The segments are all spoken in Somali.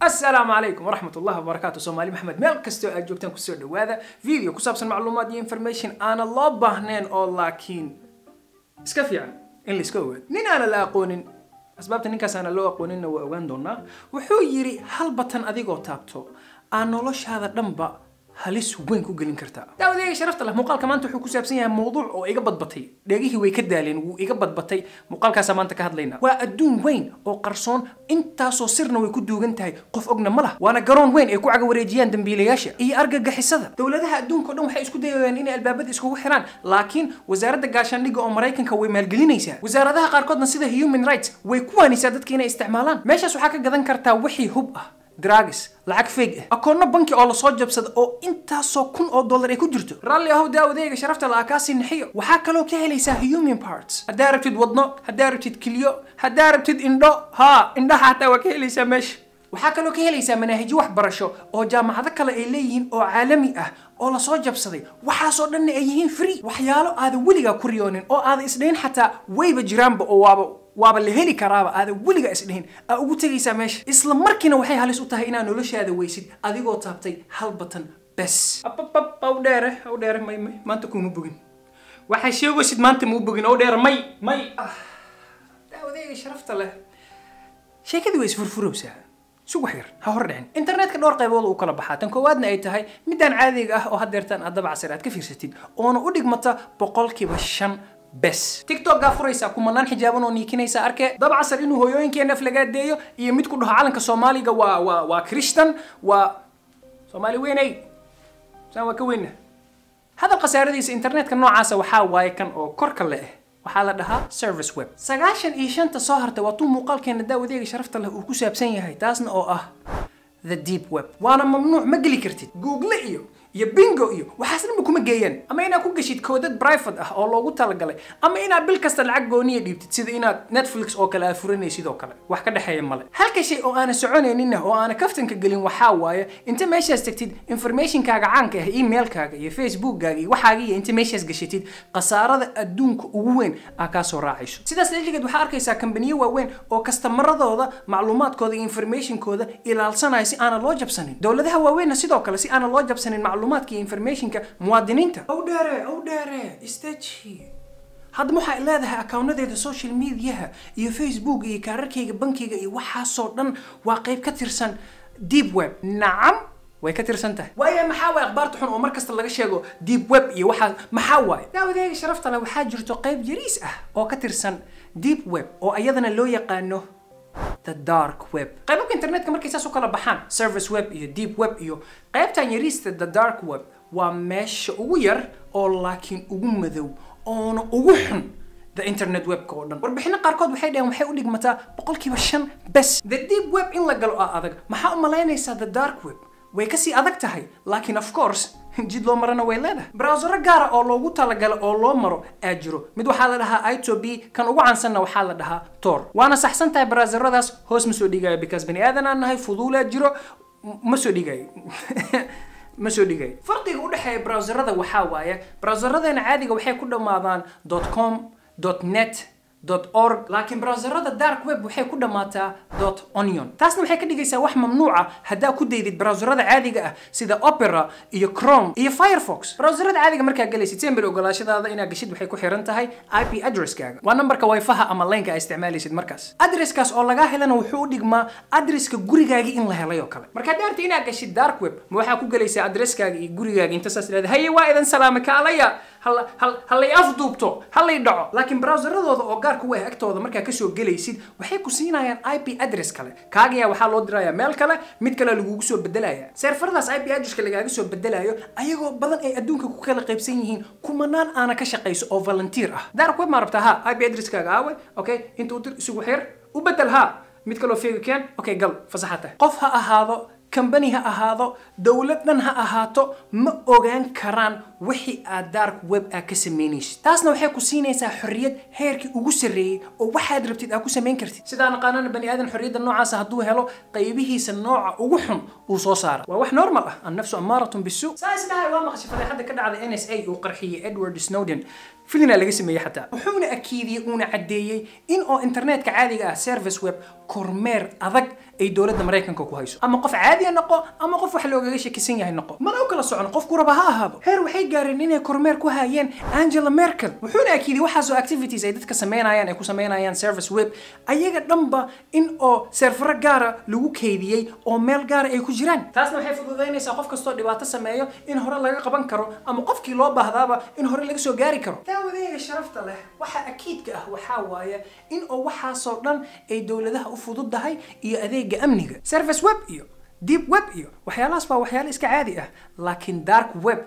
asalaamu calaykum waraxmat ullahi wabarakaatu soomaali maxamed meel kastoo aad joogtaan kusoo dhawaada video ku saabsan macluumaad iyo information aana loo baahnayn oo laakiin iska fiican in la iska ogaado nin aana la aqoonin asbaabta ninkaas aana loo aqooninna waa ogaan doonaa wuxuu yidhi hal batan adigoo taabto aa noloshaada dhanba halis weyn ku gelin kartaa daawadeega sharafta leh muuqaalka maanta wuxuu ku saabsan yahay mowduuc oo iga badbatay dheegihii way ka daaleen wuu iga badbatay muuqaalkaasaa maanta ka hadlaynaa waa adduun weyn oo qarsoon intaasoo sirna way ku duugan tahay qof ogna ma lah waana garoon weyn ay ku caga wareejiyaan dambiilayaasha iyo argagixisada dowladaha adduunka o dhan waxay isku dayayaan inay albaabada iskugu xiraan laakiin wasaaradda gaashaandhigga oo maraykanka way maalgelinaysaa wasaaradaha qaarkoodna sida human rights way ku waanaysaa dadka inay isticmaalaan meeshaas waxaa ka gadan kartaa wixii hub ah dragis lacag feeg ah akoonno banki oo lasoo jabsada oo intaasoo kun oo dollar ay ku jirto raalli ahow daawadeega sharafta la akaasi nixiyo waxaa kaloo ka helaysaa human parts haddaa rabtid wadno haddaa rabtid kilyo haddaa rabtid indho haa indhaha xataa waa ka helaysaa meesha waxaa kaloo ka helaysaa manaahijyo waxbarasho oo jaamacado kale ay leeyihiin oo caalami ah oo lasoo jabsaday waxaasoo dhanna ay yihiin free waxyaalo aada weligaa ku riyoonin oo aada isdhahin xataa wayba jiraanba oo waaba waaba la heli karaaba aada weliga isdhihin aa ugu tegaysaa meesha isla markiina waxay halis u tahay inaad noloshaada weysid adigoo taabtay hal batan bes ababab aw dheere aw dheere may may maanta kuma bogin waxaa sheegaysid maanta mau bogin aw dheere may may daawadeega sharafta leh sheekadii way isfurfurowsaa sug wax yar ha hor dhicin internetka dhowr qaybood uu kala baxaa tan koowaadna ay tahay midaan caadiga ah oo haddeertaan aad dabacasir aad ka fiirsatid oona u dhigmata boqolkiiba shan bes tiktokaa furaysaa kumanaan xijaaban oo niikinaysa arkee dabcasar inuu hooyooyinkeena aflagaadeeyo iyo mid ku dhaho calanka soomaaliga waa waa waa christian waa soomaali weynay saan waa ka weyna hadal khasaaradiisa internetka noocaasa waxaa waaye kan oo korka le ah waxaa la dhahaa service web sagaashan iyo shanta soo hartay waa tuu muuqaalkeena daawadeega sharafta leh uu ku saabsan yahay taasna oo ah the deep web waana mamnuuc ma geli kartid google iyo iyo bingo iyo waxaas dhanba kuma geeyaan ama inaad ku geshid koodad private ah oo loogu talagalay ama inaad bil kasta lacag gooniya dhiibtid sida inaad netflix oo kale aad furanaysid oo kale wax ka dhexeeya male halka shay oo aana soconayninna oo aana kaftanka gelin waxaa waaye inta meeshaas tagtid informationkaaga caanka ah emailkaaga iyo facebookkaaga iyo waxaaga iyo inta meeshaas gashatid khasaarada adduunka ugu weyn aa kaa soo raacayso sidaas daligeed waxaa arkaysaa kambaniyo waaweyn oo kastamaradooda macluumaadkooda iyo informationkooda ilaalsanaya si aana loo jabsanin dowladaha waaweynna sidoo kale si aana loo jabsanin macluumaadka iyo informationka muwaadiniinta ow dheere ow dheere istaji haddama waxay leedahay akawnadeeda social mediaha iyo facebook iyo kaararkayga bankiga iyo waxaasoo dhan waa qayb ka tirsan deep web nacam way ka tirsan tahay waayo maxaa waaye akhbaarta xun oo mar kasta laga sheego deep web iyo waxaa maxaa waaye daawadeega sharafta leh waxaa jirto qayb yariis ah oo ka tirsan deep web oo ayadana loo yaqaano the dark web qaybabka internetka markay saas u kala baxaan service web iyo deep web iyo qaybtan yariista the dark web waa meesha ugu yar oo laakiin ugu madow oona ugu xun the internet webka oo dhan warbixino qaarkood waxay dhaheen waxay u dhigmataa boqolkiiba shan bes the deep web in la galo aa adag maxaa u malaynaysaa the dark web way kasii adag tahay laakiin of course jid loo marana way leedahay browsero gaara oo loogu talagala oo loo maro aa jiro mid waxaa la dhahaa ito b kan ugu caansanna waxaa la dhahaa tor waana saxsan tahay browseradaas hoos ma soo dhigayo because bani aadan aan nahay fuduulaa jiro ma soo dhigayo ma soo dhigayo farqiga u dhexeeya browserada waxaa waaye browseradana caadiga waxay ku dhammaadaan com net org laakiin browserada dark web waxay ku dhammaataa onion taasna waxay ka dhigaysaa wax mamnuuca haddaa ku daydid browserada caadiga ah sida opera iyo chrome iyo firefox browserada caadiga markaa galaysid sember ogolaashadaada inaad gashid waxay ku xiran tahay ip addresskaaga waa nambarka wifaha ama laynka aa isticmaalaysid markaas adresskaas oo lagaa helana wuxuu u dhigmaa adreska gurigaagii in la helay oo kale markaa daarta inaad gashid dark web ma waxaa ku galaysaa adreskaaga iyo gurigaaga inta saas leeda haye waa idan salaame kaalaya halay afduubto halay dhaco laakiin browseradooda oo gaarka u ah agtooda markaa kasoo gelaysid waxay ku siinayaan ip address kale kaagaya waxaa loo diraya meel kale mid kale lagugu soo bedelaya seerfaradaas ip addresska lagaaga soo bedelayo ayagoo badan ay adduunka ku kala qaybsan yihiin kumanaan aana ka shaqayso oo volunteer ah dark web maa rabtaa ha ip addresskaaga aawe okay inta u dir isugu xir u bedel ha mid kaloo feegi keen okay gal fasaxata qof ha ahaado kambani ha ahaado dowlad dhan ha ahaato ma ogaan karaan wixii aad dark web aa ka samaynaysid taasna waxay ku siinaysaa xorriyad heerkii ugu sarreeyey oo waxaad rabtid aa ku samayn kartid sidaa naqaanana bani aadan xorriyadda noocaasa hadduu helo qaybihiisa nooca ugu xun uu soo saara waa wax normal ah annafsu amaaratun bisu saa isdhahay waa maqashay fadeexadda ka dhacday n s a uu qarxiyey edward snowden filina laga sameeyey xataa wuxuuna akiidiyey uuna caddeeyey in oo internetka caadiga ah service web kormeer adag ay dowladda maraykanka ku hayso ama qof caadiya noqo ama qof wax loogaga shakisan yahay noqo mana u kala socon qofku raba ha ahaado heer waxay gaareen inay kormeer ku hayeen angela merkel wuxuuna akiiday waxaasoo activities ay dadka sameynayaan ay ku sameynayaan service web ayaga dhanba in oo serfaro gaara lagu keydiyey oo meel gaara ay ku jiraan taasna waxay fududaynaysaa qof kastoo dhibaato sameeyo in hore laga qaban karo ama qofkii loo baahdaaba in hore laga soo gaari karo daawadeega sharafta leh waxa akiidka ah waxaa waaye in oo waxaasoo dhan ay dowladaha u fududahay iyo adeega amniga service web iyo deep web iyo waxyaalahaas baa waxyaalo iska caadi ah laakiin dark web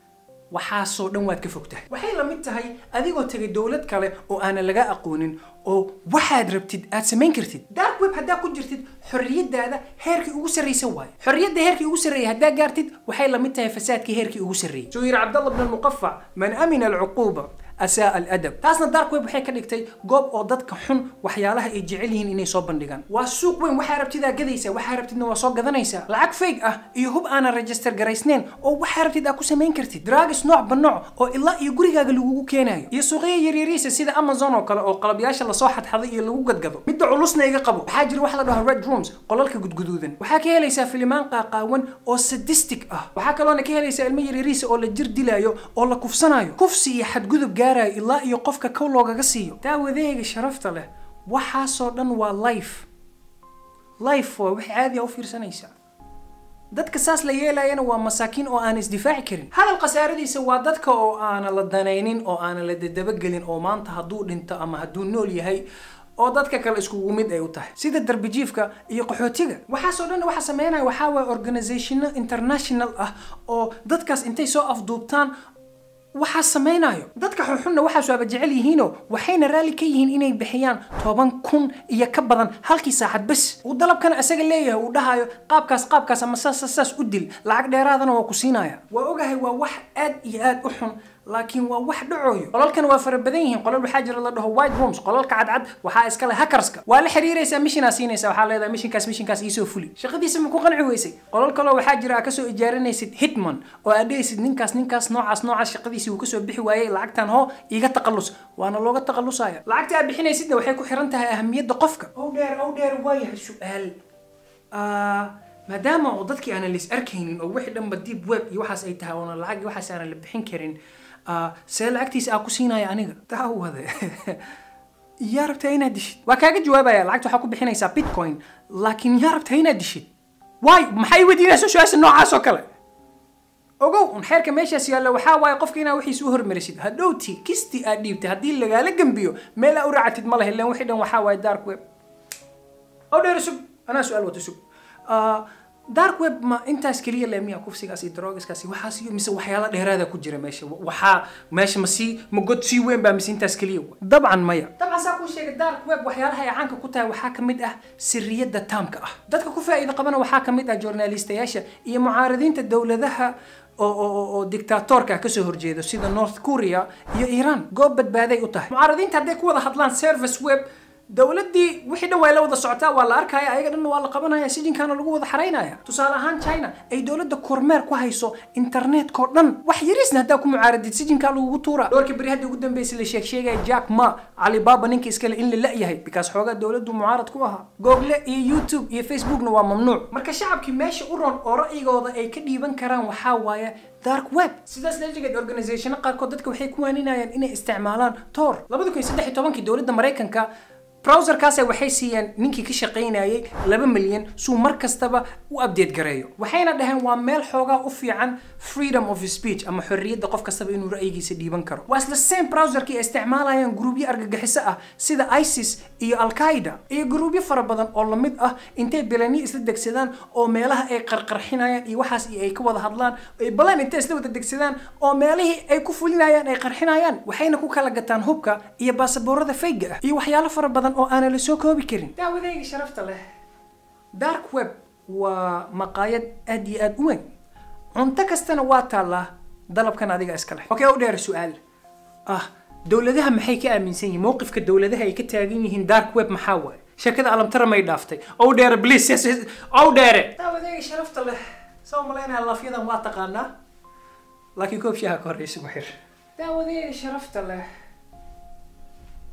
waxaasoo dhan waad ka fog tahay waxay la mid tahay adigoo tegay dowlad kale oo aanan laga aqoonin oo waxaad rabtid aad samayn kartid dark web haddaa ku jirtid xorriyadaada heerkii ugu sarraysa waaye xorriyadda heerkii ugu sarreeyay haddaa gaartid waxay la mid tahay fasaadkii heerkii ugu sarreeyay suu yiri cabdalla bn almuqafac man amina alcuquuba asaa aladab taasna dark web waxay ka dhigtay goob oo dadka xun waxyaalaha ay jecel yihiin inay soo bandhigaan waa suuq weyn waxaa rabtidaa gadaysaa waxaa rabtidna waa soo gadanaysaa lacag fake ah iyo hub aanan register garaysnayn oo waxaa rabtid aad ku samayn kartid dragis nooc ba nooc oo ilaa iyo gurigaaga lagugu keenayo iyo suuqya yaryariisa sida amazon oo kale oo qalabyaasha lasoo xadxaday iyo lagu gadgado midda culusna iga qabo waxaa jira wax la dhaho red rooms qolalka gudguduudan waxaa ka helaysaa filimaan qaaqaawan oo sadistic ah waxaa kaloona ka helaysaa ilmo yaryariisa oo la jir dilaayo oo la kufsanayo kufsi iyo xadgudub gaarayo ilaa iyo qofka kow loogaga siiyo daawadeega sharafta leh waxaasoo dhan waa life life waa wax caadi a u fiirsanaysaa dadka saas la yeelayana waa masaakiin oo aan isdifaaci karin hadal khasaaradiisa waa dadka oo aana la danaynin oo aana la dadabagelin oo maanta hadduu dhinto ama hadduu nool yahay oo dadka kale iskugu mid ay u tahay sida darbijiifka iyo qaxootiga waxaasoo dhan waxa sameynaya waxaa waaya organizationo international ah oo dadkaas intay soo afduubtaan waxaa samaynayo dadka xunxunna waxaas waaba jecel yihiinoo waxayna raalli ka yihiin inay bixiyaan toban kun iyo ka badan halkii saacad bes uu dalabkana isaga leeyahay uu dhahayo qaabkaas qaabkaas ama saas saas u dil lacag dheeraadana waa ku siinaya waa ogahay waa wax aad iyo aad u xun laakiin waa wax dhacooyo qolalkan waa fara badan yihiin qolal waxaa jira la dhaho white rooms qolalka cadcad waxaa iskale hackerska waa la xiriiraysaa mishinaa siinaysa waxaa leedahay mishinkaas mishinkaas iisoo fuli shaqadiisa ma ku qanci weysay qolal kaloo waxaa jira aad kasoo ijaaranaysid hitman oo aad dhehaysid ninkaas ninkaas noocaas noocaas shaqadiisii uu kasoo bixi waayey lacagtan hoo iiga taqallus waana looga taqallusaya lacagta aad bixinaysidna waxay ku xiran tahay ahamiyadda qofka ow dheer ow dheer waayahay su-aal maadaama oo dadkii aanan lis arkaynin oo wixii dhanba deep web iyo waxaas ay tahay oona lacag iyo waxaas aanan la bixin karin see lacagtiisa aa ku siinaya aniga daawade yaa rabtaa inaad dishid waa kaaga jawaabaya lacagta waxaa ku bixinaysaa bitcoin laakiin yaa rabtaa inaad dishid waay maxay weydiinaysa su-aasha noocaas oo kale ogow un xeerka meeshaas yaalla waxaa waaye qofka inaa wixiisa u hormarisid hadhowti kistii aad dhiibtay haddii lagaala gembiyo meel aa u raacatid ma lahe ilan wixii dhan waxaa waaye dark web oo dheer sug anaa su-aal wato sug dark web ma intaas keliya le miya kufsigaas iyo daroogiskaas iyo waxaas iyo mise waxyaala dheeraada ku jira meesha waxaa meesha ma sii ma god sii weyn baa mise intaas keliya dabcan maya dabcan saa kuu sheegay dark web waxyaalaha ay caanka ku tahay waxaa kamid ah siriyadda taamka ah dadka ku faa'iida qabana waxaa kamid ah journalistayaasha iyo mucaaradiinta dowladaha oo oo oo dictatorka kasoo horjeedo sida north korea iyo iran goob badbaaday u tahay mucaaradiinta hadday ku wada hadlaan service web dowladdii wixii dhan waa la wada socotaa waa la arkaya ayaga dhanna waa la qabanaya sijinkaana lagu wada xaraynaya tusaale ahaan china ay dowladda kormeer ku hayso internetkao dhan wax yariisna haddaa ku mucaaradid sijinkaa lagugu tuura dhowrkii beri hadda ugu dambeysay la sheeg sheegaya jack ma alibaba ninka iskale in la la-yahay because xoogaa dowladdu mucaarad ku ahaa google iyo youtube iyo facebookna waa mamnuuc marka shacabkii meesha u ron oo ra'yigooda ay ka dhiiban karaan waxaa waaye dark web sidaas lejigeed organizationo qaarkood dadka waxay ku waaninayaan inay isticmaalaan tor labada kun iyo saddex iyo tobankii dowladda maraykanka browserkaas waxay siiyeen ninkii ka shaqaynayay laba milyan suu mar kastaba u update gareeyo waxayna dhaheen waa meel xoogaa u fiican freedom of speech ama xorriyadda qof kastaba inuu ra'yigiisa dhiiban karo waa isla same browserkii ay isticmaalayaan gruubyo argagixiso ah sida isis iyo al-qaida iyo gruubyo fara badan oo lamid ah intay bilani isla degsadaan oo meelaha ay qarqarxinayaan iyo waxaas iyo ay ka wada hadlaan ay balan intay isla wada degsadaan oo meelihii ay ku fulinayaan ay qarxinayaan waxayna ku kala gataan hubka iyo baasaboorada fayga ah iyo waxyaalo fara badan oo aanan la soo koobi karin daawadayga sharafta leh dark web waa maqaayad aad iyo aad u weyn cunto kastana waa taallaa dalabkan adiga iska leh okay u dheer su-aal ah dowladaha maxay ka aaminsan yihiin mowqifka dowladaha ay ka taagan yihiin dark web maxaa waaye sheekada alamtara may dhaaftay ow dheere please ow dheere daawadayga sharafta leh saa malaynaya laafyadan waa taqaanaa laakiin koob shaha ka horeysa ku xir daawadayga sharafta leh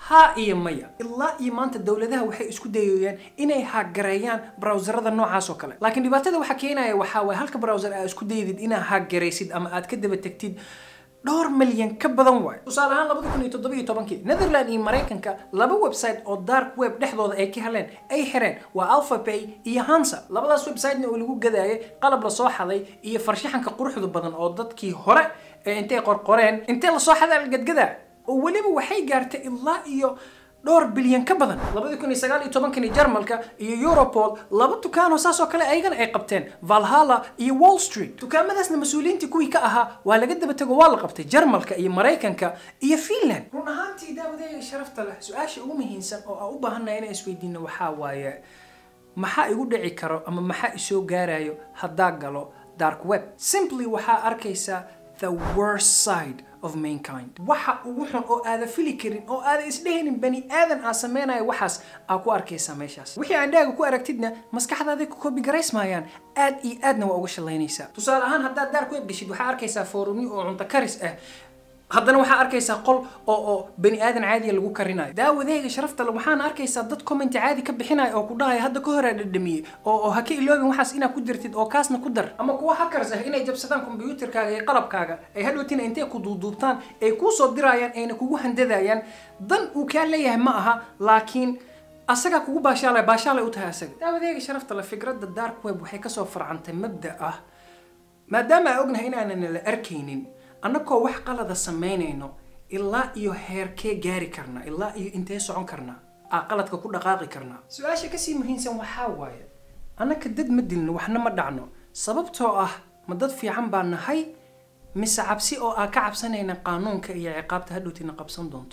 haa iyo maya ilaa iyo maanta dowladaha waxay isku dayayaan inay haagareeyaan browserada noocaas oo kale laakiin dhibaatada waxaa keenaya waxaa waay halka browser aad isku dayadid inaad haagaraysid ama aad ka daba tegtid dhowr milyan ka badan waayo tusaale ahaan labada kun iyo toddoba iyo tobankii netherland iyo maraykanka laba website oo dark web dhexdooda ay ka heleen ay xireen waa alphapay iyo hansa labadaas websitena oo lagu gadaayay qalab lasoo xaday iyo farshaxanka quruxda badan oo dadkii hore ee intay qorqoreen intee lasoo xadaa la gadgadaa oo weliba waxay gaartay ilaa iyo dhowr bilyan ka badan labadi kun iyo sagaal iyo tobankani jarmalka iyo europol laba dukaanoo saas oo kale ayagana ay qabteen valhalla iyo wall street dukaamadaasna mas-uuliyiintii kuwii ka ahaa waa laga daba tego waa la qabtay jarmalka iyo maraykanka iyo finland run ahaantii daawadeega sharafta leh su-aasha ugu muhiimsan oo aan u baahannahay inaan isweydiino waxaa waaye maxaa igu dhici karo ama maxaa isoo gaarayo haddaa galo dark web simply waxaa arkaysaa the worst side of mankind waxa ugu xun oo aada fili karin oo aada isdhehaynin bani aadan aa samaynayo waxaas aa ku arkaysaa meeshaas wixii aan dhaaga ku aragtidna maskaxdaada ku kobigaraysmayaan aad iyo aadna waa uga shalaynaysaa tusaale ahaan haddaad daar ku ebgeshid waxaa arkaysaa foorumyo oo cunto karis ah haddana waxaa arkaysaa qol oo oo bani aadan caadiya lagu karinayo daawadeega sharafta le waxaana arkaysaa dad commenti caadi ka bixinayo oo ku dhahaya hadda ka horaa dhadhamiyey oo oo ha ka iloobin waxaas inaad ku dirtid oo kaasna ku dar ama kuwa hackers ah inay jabsadaan kombiyuutarkaaga iyo qalabkaaga ay hadhowtina intay ku duuduubtaan ay kuu soo dirayaan ayna kugu handadayaan dan uu kaa leeyahay ma aha laakiin asagaa kugu baashaalay baashaalay u tahay asaga daawadeega sharafta le fikradda dark web waxay kasoo farcantay mabda ah maadaama aan ognahay inaanan la arkaynin annagoo wax qalada samaynayno ilaa iyo heerkee gaari karnaa ilaa iyo intee socon karnaa aa qaladka ku dhaqaaqi karnaa su-aasha kasii muhiimsan waxaa waaye annaka dad ma dilno waxna ma dhacno sababtoo ah ma dad fiican baa nahay mise cabsi oo aa ka cabsanayna qaanuunka iyo ciqaabta hadhowtina qabsan doonto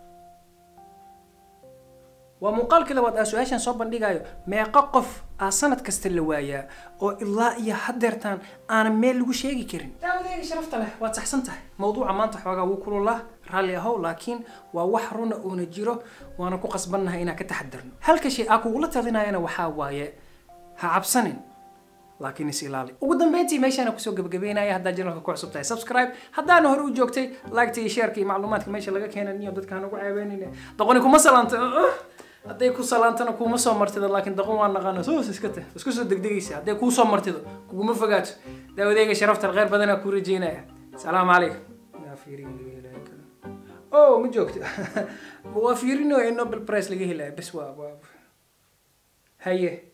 waa muuqaalkii labaad aa su-aashan soo bandhigayo meeqo qof aa sanad kasta la waayaa oo ilaa iyo hadeertaan aanan meel lagu sheegi karin daawadeega sharafta leh waad saxsan tahay mawduuca maanta xoogaa wuu kululaa raalli ahow laakiin waa wax runa uuna jiro waana ku qasbannahay inaan ka taxadarno halka shay aa kugula talinayana waxaa waaye ha cabsanin laakiin is ilaali ugu dambeyntii meeshaana kusoo gabagabeynaya haddaa janalka ku cusub tahay subscribe haddaana hore u joogtay liketa iyo shaerka iyo macluumaadka meesha laga keenan iyo dadka hanagu ceebeynayna doqoni kuma salaanta hadday ku salaantana kuuma soo martido laakiin daqon waa naqaana soos iska tah isku soo degdegaysa hadday kuu soo martido kuguma fogaato daawadeega sharafta kheyr badanaa kuu rajeynaya salaamu calaykum o ma joogto waa fiirino ee nobel price laga helaya bes waa waa haye